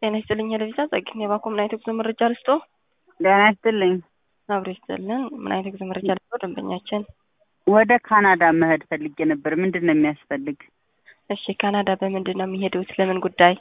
ጤና ይስጥልኝ ሄለቪዛ ጸግኝ የባኮ ምን አይነት ጉዞ መረጃ ልስጦ? ጤና ይስጥልኝ። አብሮ ይስጥልን። ምን አይነት ጉዞ መረጃ ልስጦ? ደንበኛችን ወደ ካናዳ መሄድ ፈልጌ ነበር። ምንድን ነው የሚያስፈልግ? እሺ ካናዳ በምንድን ነው የሚሄዱት? ለምን ጉዳይ?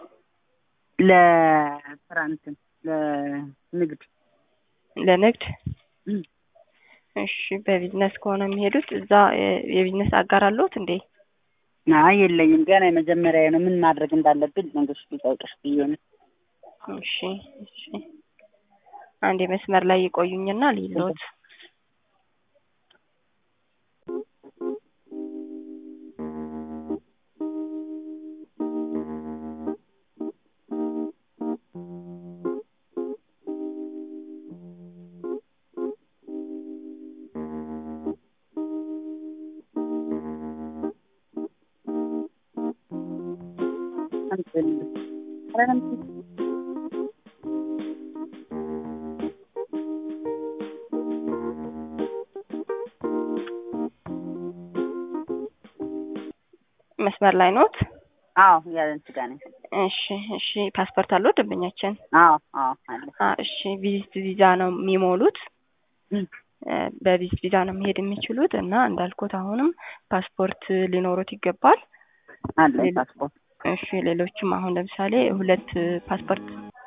ለስራ እንትን ለንግድ ለንግድ። እሺ በቢዝነስ ከሆነ የሚሄዱት እዛ የቢዝነስ አጋር አለዎት እንዴ? አይ የለኝም፣ ገና የመጀመሪያ ነው። ምን ማድረግ እንዳለብን መንገዶች ቢጠውቅሽ ብዬ ነው። እሺ እሺ፣ አንዴ መስመር ላይ ይቆዩኝና ሊሎት መስመር ላይ ኖት? አዎ ያለን ስጋ ነኝ። እሺ እሺ። ፓስፖርት አለው ደንበኛችን? አዎ አዎ አለ። እሺ ቪዚት ቪዛ ነው የሚሞሉት። በቪዚት ቪዛ ነው መሄድ የሚችሉት እና እንዳልኩት አሁንም ፓስፖርት ሊኖሩት ይገባል። አለ ፓስፖርት። እሺ ሌሎችም አሁን ለምሳሌ ሁለት ፓስፖርት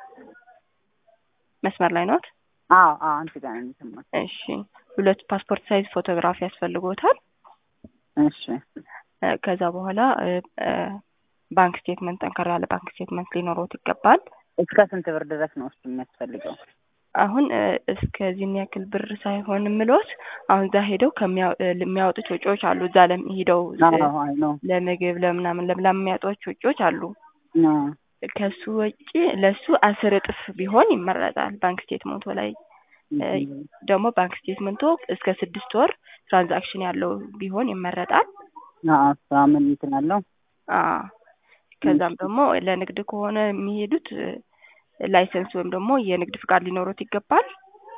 መስመር ላይ ኖት? አዎ አዎ አንቺ ጋር ነኝ የሰማሁት። እሺ ሁለት ፓስፖርት ሳይዝ ፎቶግራፍ ያስፈልጎታል። እሺ ከዛ በኋላ ባንክ ስቴትመንት፣ ጠንከር ያለ ባንክ ስቴትመንት ሊኖሩት ይገባል። እስከ ስንት ብር ድረስ ነው እሱ የሚያስፈልገው? አሁን እስከዚህን ያክል ብር ሳይሆን ምሎት አሁን እዛ ሄደው የሚያወጡት ወጪዎች አሉ። እዛ ሄደው ለምግብ ለምናምን ለምናምን የሚያወጡት ወጪዎች አሉ። ከሱ ወጪ ለሱ አስር እጥፍ ቢሆን ይመረጣል። ባንክ ስቴትመንቶ ላይ ደግሞ ባንክ ስቴትመንቶ እስከ ስድስት ወር ትራንዛክሽን ያለው ቢሆን ይመረጣል። ምን እንትን አለው? ከዛም ደግሞ ለንግድ ከሆነ የሚሄዱት ላይሰንስ ወይም ደግሞ የንግድ ፍቃድ ሊኖሩት ይገባል።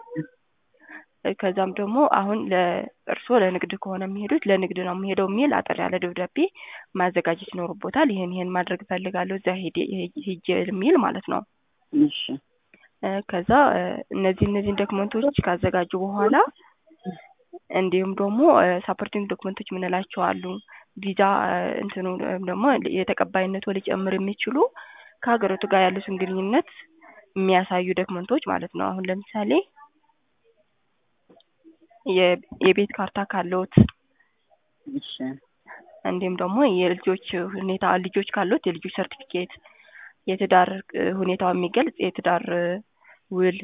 ከዛም ደግሞ አሁን ለእርስዎ ለንግድ ከሆነ የሚሄዱት ለንግድ ነው የሚሄደው የሚል አጠር ያለ ደብዳቤ ማዘጋጀት ይኖርቦታል። ይህን ይህን ማድረግ እፈልጋለሁ እዛ ሄጄ የሚል ማለት ነው። እሺ ከዛ እነዚህ እነዚህን ዶክመንቶች ካዘጋጁ በኋላ እንዲሁም ደግሞ ሳፖርቲንግ ዶክመንቶች የምንላቸው አሉ። ቪዛ እንትኑ ወይም ደግሞ የተቀባይነቱ ሊጨምር የሚችሉ ከሀገሪቱ ጋር ያሉትን ግንኙነት የሚያሳዩ ዶክመንቶች ማለት ነው። አሁን ለምሳሌ የቤት ካርታ ካለዎት፣ እሺ እንዲሁም ደግሞ የልጆች ሁኔታ ልጆች ካሉት የልጆች ሰርቲፊኬት፣ የትዳር ሁኔታው የሚገልጽ የትዳር ውል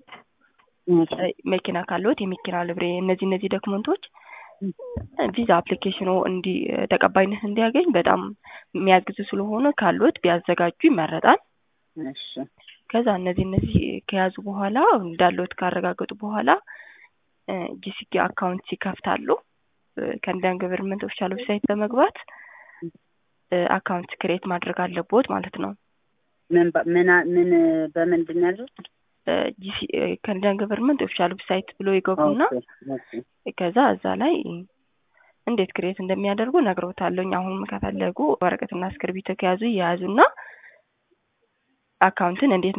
መኪና ካለዎት የመኪና ልብሬ፣ እነዚህ እነዚህ ዶክመንቶች ቪዛ አፕሊኬሽኑ እንዲ ተቀባይነት እንዲያገኝ በጣም የሚያግዙ ስለሆነ ካሉት ቢያዘጋጁ ይመረጣል። እሺ ከዛ እነዚህ እነዚህ ከያዙ በኋላ እንዳለዎት ካረጋገጡ በኋላ ጂሲኪ አካውንት ይከፍታሉ። ከንዳን ገቨርንመንት ኦፊሻል ዌብሳይት በመግባት አካውንት ክሬት ማድረግ አለቦት ማለት ነው። ምን ምን ምን በምንድን ያሉት ከንዳን ገቨርንመንት ኦፊሻል ዌብሳይት ብሎ ይገቡና ከዛ እዛ ላይ እንዴት ክሬት እንደሚያደርጉ ነግረውታለኝ። አሁን ከፈለጉ ወረቀትና እስክርቢቶ ከያዙ እየያዙና አካውንትን እንዴት